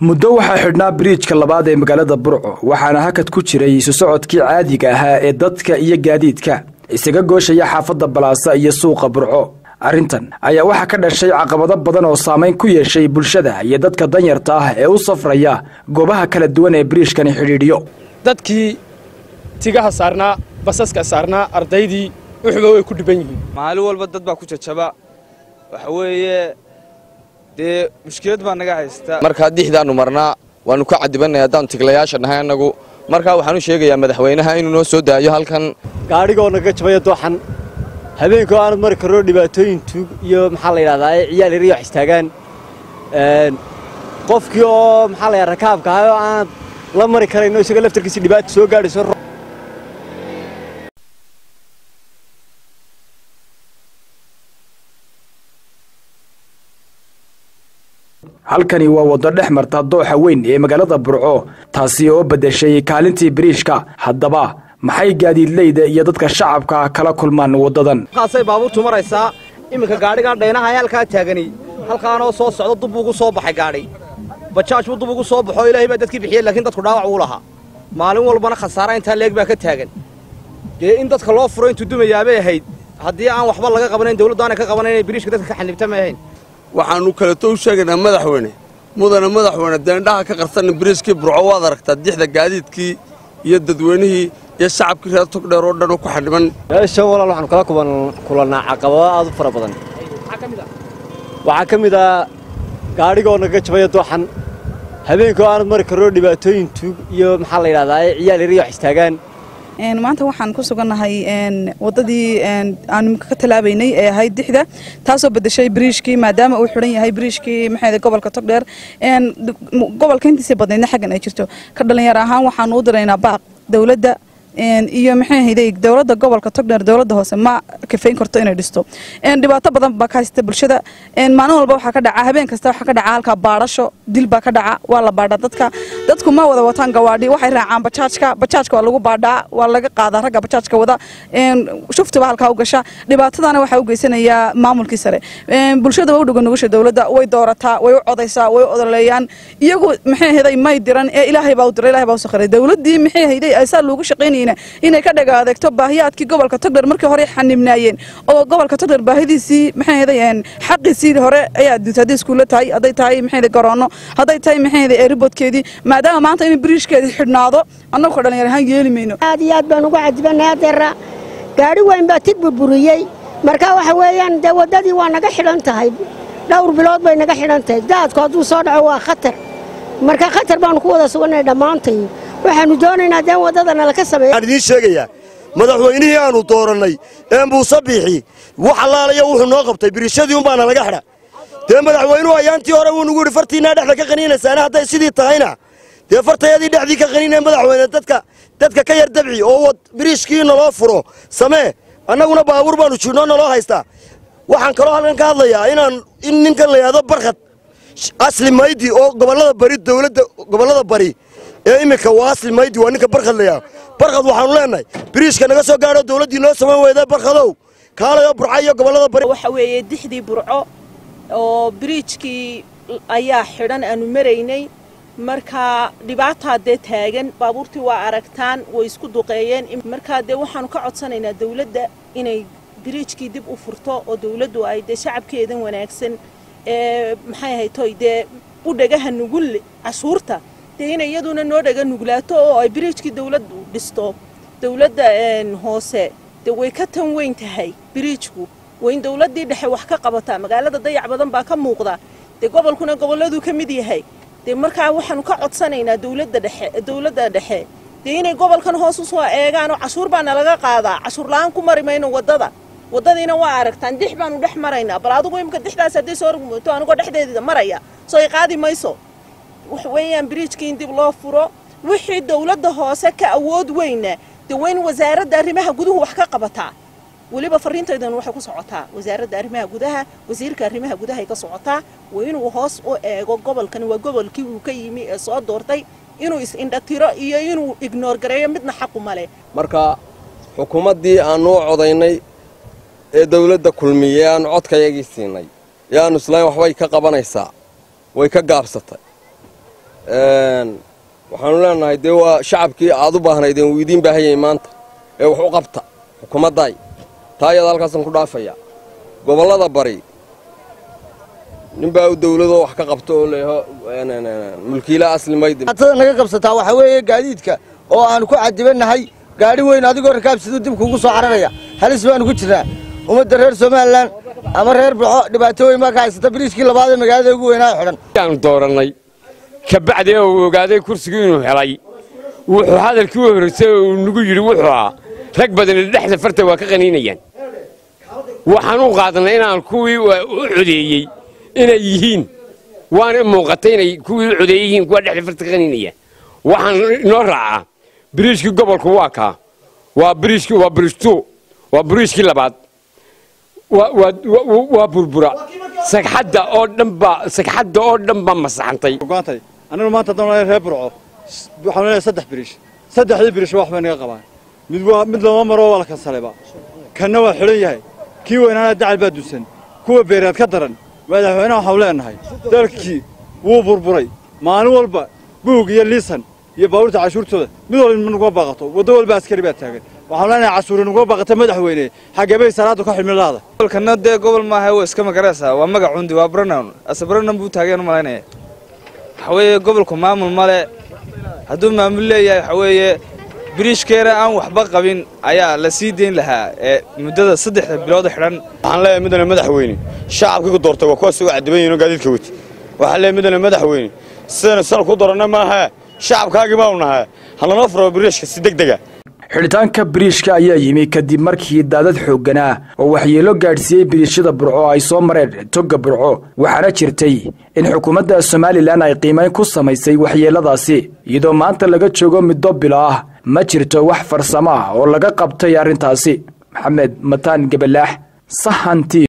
muddo waxaa xidhnaa biriijka labaad ee magaalada burco waxaana hakad ku jiray isu socodkii caadiga ahaa ee dadka iyo gaadiidka isaga gooshaya xaafadda balaasa iyo suuqa burco arrintan ayaa waxaa ka dhashay caqabado badan oo saamayn ku yeeshay bulshada iyo dadka danyarta ah ee u safraya goobaha kala duwan ee biriijkani xidhiidhiyo dadkii tigaha saarnaa basaska saarnaa ardaydii wuxuba way ku dhiban yihiin maalin walba dad baa ku jajaba waxa weeye dee mushkilad baa naga haysta markaa dixdaannu marnaa waannu ka cadibannay haddaannu tiglayaasha nahay annagu markaa waxaan u sheegayaa madaxweynaha inuu noo soo daayo halkan gaadhigoo naga jabaya dooxan habeenkoo aanad mari karno dhibaatooyin tuug iyo maxaa la yidhahdaa ciyaal yar iyo wax istaagaan qofkii oo maxaa la yidhahdaa rakaabka ahay oo aanad la mari karayno isaga laftarkiisa dhibaata soo gaadhayso halkani waa waddo dhex marta dooxa weyn ee magaalada burco taasi oo beddeshay kaalintii biriishka haddaba maxay gaadiidleyda iyo dadka shacabka kala kulmaan waddadan halkaasay baabuurtu maraysaa iminka gaadhigaa dhaynaha ee halkaa taagani halkaanoo soo socda dub ugu soo baxay gaadhi bajaaj buu dub ugu soo baxoo ilaahay baa dadkii bixiyey laakiin dadku dhaawac wuu lahaa maalin walbana khasaara intaa leeg baa ka taagan dee in dadka loo furo intuu dumayaabay ahayd haddii aan waxba laga qabanayn dawladdu aanay ka qabanayn inay biriishka dadka ka xanibta ma ahayn waxaannu kaleto u sheegaynaa madaxweyne mudana madaxweyne deendhaha ka qarsanna biriiskii burco waad aragtaa dixda gaadiidkii iyo dadweynihii iyo shacabkii reer togdheer oo dhan oo ku xadhiban meeshan walaal waxaanu kala kulannaa caqabado aad u fara badan waxaa ka mid ah gaadhigoo naga jabaya dooxan habeenkoo aanad mari karno dhibaatooyin tuug iyo maxaa la yidhahdaa ciyaal yar iyo wax istaagaan maanta waxaan ku sugannahay waddadii aanu ka talaabaynay ee ahayd dixda taasoo bedeshay biriishkii maadaama uu xidhan yahay biriishkii maxay gobolka togdheer gobolka intiisii badnaydna xaggan ay jirto ka dhalinyar ahaan waxaanu u diraynaa baaq dowladda iyo maxay ahayday dowladda gobolka togdheer dowladda hoose ma kafayn karto inay dhisto dhibaato badan baa ka haysta bulshada maalin walba waxaa ka dhaca habeen kasta waxaa ka dhaca halkaa baadhasho dil baa ka dhaca waa la baadhaa dadka dadku ma wada wataan gawaadhi waxay raacaan bajaajka bajaajka waa lagu baadhaa waa laga qaadaa ragga bajaajka wada shuftiba halkaa u gasha dhibaatadana waxaa u geysanayaa maamulkii sare bulshada waa u dhogan nugusha dowladda way doorataa way u codaysaa way u odoleeyaan iyagu maxay ahayday may diran ee ilaahay baa u diray ilaahay baa u sakhiray dowladdii maxay ahayday asaa loogu shaqaynayay inay ka dhaga adeegto baahiyaadkii gobolka togdheer markii hore xanibnaayeen oo gobolka togdheer baahidiisii maxay ahaday xaqiisii hore ayaa duuta hadday iskuulla tahay hadday tahay maxay ahaday garoono hadday tahay maxay ahaday eeriboodkeedii maadaama maanta in biriishkeedii xidhnaado annagu ka dhalinyar ahaan yeeli mayno aad iyo aad baan ugu cajibannay adeera gaadhi weyn baa tig burburiyey marka waxa weeyaan dee waddadii waa naga xidhan tahay dhowr bilood bay naga xidhan tahay daadku hadduu soo dhaco waa khatar marka khatar baannu ku wada sugannay dhammaantay waxaannu doonaynaa deen waddadana laka sameeyo waxaan idiin sheegayaa madaxweynihii aannu doorannay ee muuse biixi wax allaalayo wuxuu noo qabtay biriishadii unbaana laga xidha dee madaxweynuhu ayaantii hore wuu nugu yidhi fartiinnaa dhexda ka qaniinaysaana hadday sidii tahayna dee fartayadii dhexdii ka qaniinaya madaxweyne dadka dadka ka yar dabci oo biriishkii naloo furo samee annaguna baabuur baannu jiidhnoo naloo haystaa waxaan kaloo halkan ka hadlayaa inaan in ninkan la yidhahdo barkhad asli maydi oo gobollada bari dowladda gobollada bari ee iminka waa asli maydi waa ninka barkhad layaa barkhad waxaanu leenahay biriishka naga soo gaadho dowladdii noo samayn weyda barkhadow kaalayo burca iyo gobollada bari waxa weeye dixdii burco oo biriijkii ayaa xidhan aanu maraynay markaa dhibaataa dee taagan baabuurtii waa aragtaan way isku duqeeyeen markaa dee waxaanu ka codsanaynaa dawladda inay biriijkii dib u furto oo dawladdu ay dee shacabkeedan wanaagsan ee maxay ahaytoy dee u dhagaha nugul cashuurta dee inay iyaduna noo dhaga nuglaato oo ay biriijkii dawladdu dhisto dawladda hoose dee way ka tan weyn tahay biriijku waa in dawladdii dhexe wax ka qabataa magaalada dayac badan baa ka muuqda dee gobolkuna gobolladuu ka mid yahay dee markaa waxaanu ka codsanaynaa dawladda dhexe dawladda dhexe dee inay gobolkan hoos u soo eegaan oo cashuur baana laga qaadaa cashuur la-aan ku mari mayno waddada waddadiina waa aragtaan dix baanu dhex maraynaa bal adigu imika dixdaas hadday soo rugmooto anigoo dhexdeedida maraya soo ay qaadi mayso waxa weeyaan biriijkii in dib loo furo wixii dawladda hoose ka awood weyna dee waa in wasaaradda arrimaha guduhu wax ka qabataa weliba fariintaydan waxay ku socotaa wasaaradda arrimaha gudaha wasiirka arrimaha gudahay ka socotaa waa inuu hoos u eego gobolkan waa gobolkii uu ka yimi ee soo doortay inuu is-indhatiro iyo inuu ignoor gareeyo midna xaqu male marka xukuumaddii aannu u codaynay ee dawladda kulmiye aannu codkayagii siinay ee aannu islayn waxbay ka qabanaysaa way ka gaabsatay waxaanu leenahay dee waa shacabkii aad u baahnaydeen wuu idiin baahan yahay maanta ee wax u qabta xukuumadday taa iyada halkaasaan ku dhaafaya gobollada bari ninbaa u dawladoo wax ka qabta oo leeho mulkiila aslimaydi atada naga qabsataa waxaa weeye gaadiidka oo aanu ku cadibannahay gaadhi weyn adigoo rakaabsiduu dib kuugu soo cararaya halis baanu ku jirnaa ummadda reer somalilan ama reer buxo dhibaato weyn baa ka haysata biriishkii labaad ee magaalada ugu weynaa xidhan aanu doorannay kabacdi uu ogaaday kursigii inuu helay wuxuu hadalkii u horreysay uu nagu yidhi wuxuu ahaa rag badani dhexda farta waa ka qaniinayaan waxaan u qaadnay inaan kuwii u codeeyey inay yihiin waana muuqatay inay kuwii u codeeyey yihiin kuwa dhexda farta ka qaniinayaan waxaan inoo raacaa biriishkii gobolku waa kaa waa biriishkii waa biriishtuu waa biriishkii labaad waa burbura sagxadda oo dhan baa sagxadda oo dhan baa masaxantay anigu maanta haddaan leeyahay reer burco waxaan leeyahay saddex biriish saddexdii biriish wax bay naga qabaan mid waa mid lama maro waa la kansaleba kanna waa xidhan yahay kii weynaana dacal baa dusan kuwa beereed ka daran madaxweynaha waxaanu leenahay dalkii wuu burburay maalin walba buug iyo liisan iyo baabuurta cashuurtooda mid walba naguma baaqato waddo walba askari baa taagan waxaanu leenahay cashuuri naguma baaqata madaxweyne xagebay salaada ka xilmi laada gobolkana dee gobol maaha waa iska magaraysaa waa magac cundi waa bronown ase bronown buu taageen u malaynaya waxa weeye gobolku maamul male hadduu maamul leeyahay waxa weeye biriishkeena aan waxba qabin ayaa la sii dayn lahaa ee muddada saddexda bilood xidhan waxaan leeyahay midana madaxweyne shacabkii ku doortay waa kuwaas uga cadiban yihiin oo gaadiidka wati waxaan leeyahay midana madaxweyne sidana sal ku doranna maaha shacabkaagii baanu nahay hanala furo biriishka si deg dega xidhitaanka biriishka ayaa yimi kadib markii daadad xoogganaa oo waxyeelo gaadhsiiyey biriishada burco ay soo mareen togga burco waxaana jirtay in xukuumadda somalilan ay qiimayn ku samaysay waxyeelladaasi iyadoo maanta laga joogo middo bilo ah ma jirto wax farsamo ah oo laga qabtay arrintaasi maxamed mataan gabalaax sahanti